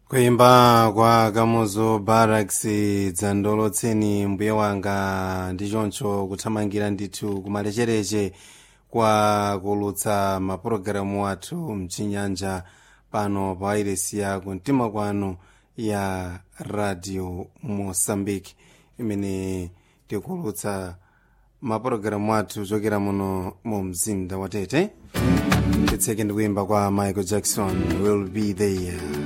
kuimba kwa kamuzu barracks dzandolotseni mbuye wanga ndi choncho kuthamangira ndithu kumalechereche kwa kulutsa mapulogalamu athu mchinyanja pano pa wairesi ya kumtima kwanu ya radio mosambiki imene tikulutsa mapulogalamu athu chokera muno mu mzinda wa tete titseke ndi kuimba kwa michael jackson will be there